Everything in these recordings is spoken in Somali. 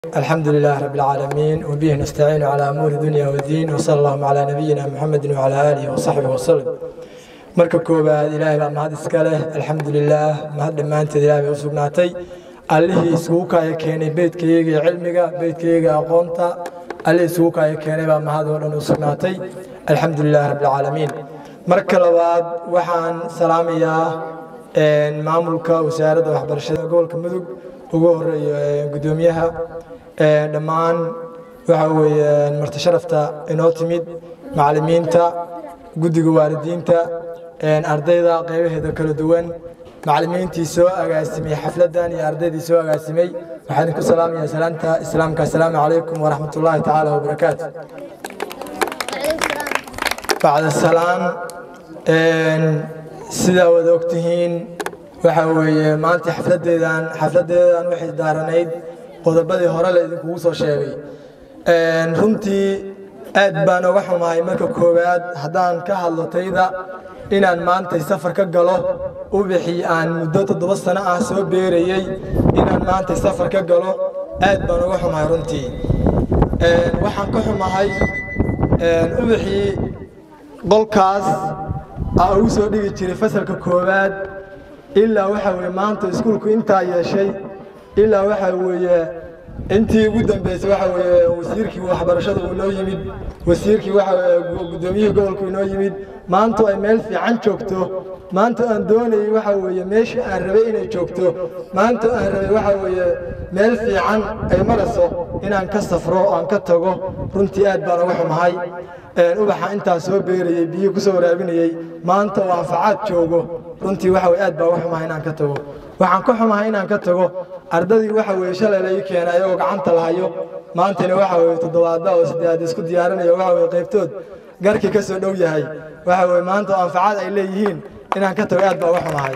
الحمد لله رب العالمين وبه نستعين على أمور الدنيا والدين وصلى الله على نبينا محمد وعلى آله وصحبه وسلم marka koowaad ilaahay baa mahad iska leh alxamdulilaah mahad dhammaanteed ilahay bay u sugnaatay allihii isugu kaaya keenay beydkayga iyo cilmiga beydkayga aqoonta allihii isugu kaaya keenay baa mahad oo dhan u sugnaatay alxamdulilah rabbilcaalamiin marka labaad waxaan salaamayaa maamulka wasaaradda waxbarashada gobolka mudug ugu horeeyo gudoomiyaha dhammaan waxa weeye marti sharafta inoo timid macallimiinta guddiga waalidiinta ardayda qaybaheeda kala duwan macallimiintii soo agaasimay xafladdan iyo ardaydii soo agaasimay waxaan idinku salaamayaa salaanta islaamka assalaamu calaykum waraxmat ullaahi tacaala wabarakaatu bacda salaan sidaa wada ogtihiin waxa weeye maanta xafladeedan xafladeedan waxay daaranayd qodobadii hore la idinkugu soo sheegay runtii aad baan oga xumahay marka koowaad haddaan ka hadlo tayda inaan maantay safar ka galo ubixii aan muddo toddoba sano ah soo beerayey inaan maantay safar ka galo aad baan oga xumahay runtii waxaan ka xumahay ubixii qolkaas aa ugu soo dhigi jiray fasalka koowaad ilaa waxa weye maanta iskuulku intaa yeeshay ilaa waxa weeye intii ugu dambeysay waxa weeye wasiirkii waxbarashada uu noo yimid wasiirkii waxa guddoomiyihii gobolku inoo yimid maanta ay meel fiican joogto maanta aan doonayay waxa weeye meeshii aan rabay inay joogto maanta aan rabay waxa weeye meel fiican ay marayso inaan ka safro aan ka tago runtii aad baan uga xumahay ubaxa intaa soo beerayey biyihii kusoo waraabinayey maanta oo anfacaad joogo runtii waxa weye aad baa uga xumahay inaan ka tago waxaan ka xumahay inaan ka tago ardadii waxa weye shalay la ii keenay ayagoo gacanta lahayo maantana waxa weye toddobaada oo saddeaad isku diyaarinaya waxa weye qaybtood garkii ka soo dhow yahay waxa weye maanta oo anfacaad ay leeyihiin inaan ka tago aad baa uga xumahay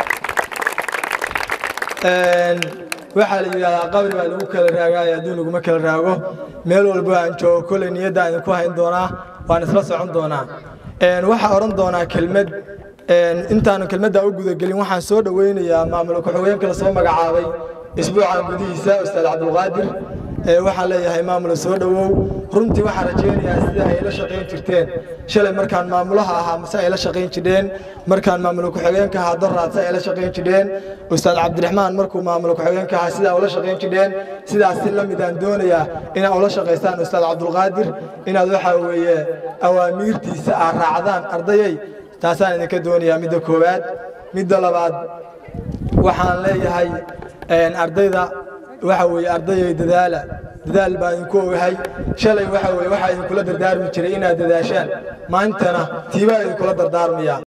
waxaa la yidhahdaa qabri baa lagu kala raagaayo adduun laguma kala raago meel walba aan joogo kolley niyadda idinku hayn doonaa waan isla socon doonaa waxaa odhan doonaa kelmad intaanu kelmaddaa u gudagelin waxaan soo dhoweynayaa maamul ku-xigeenka la soo magacaabay isbuucan gudihiisa ustaad cabdulqaadir waxaan leeyahay maamula soo dhowow runtii waxaan rajaynayaa sida ay la shaqayn jirteen shalay markaan maamulaha ahaa mase ay la shaqayn jireen markaan maamula ku-xigeenka ahaa doraad se ay la shaqayn jireen ustaad cabdiraxmaan markuu maamula ku-xigeenka ahaa sidaa ula shaqayn jireen sidaas si la midaan doonayaa inaad ula shaqaystaan ustaad cabdulqaadir inaad waxaa weeye awaamiirtiisa aad raacdaan ardayay taasaan idinka doonayaa midda koowaad midda labaad waxaan leeyahay ardayda waxa weeye ardayay dadaala dadaal baan idinku ogahay shalay waxa weye waxaa idinkula dardaarmi jiray inaad dadaashaan maantana tiibaa idinkula dardaarmaya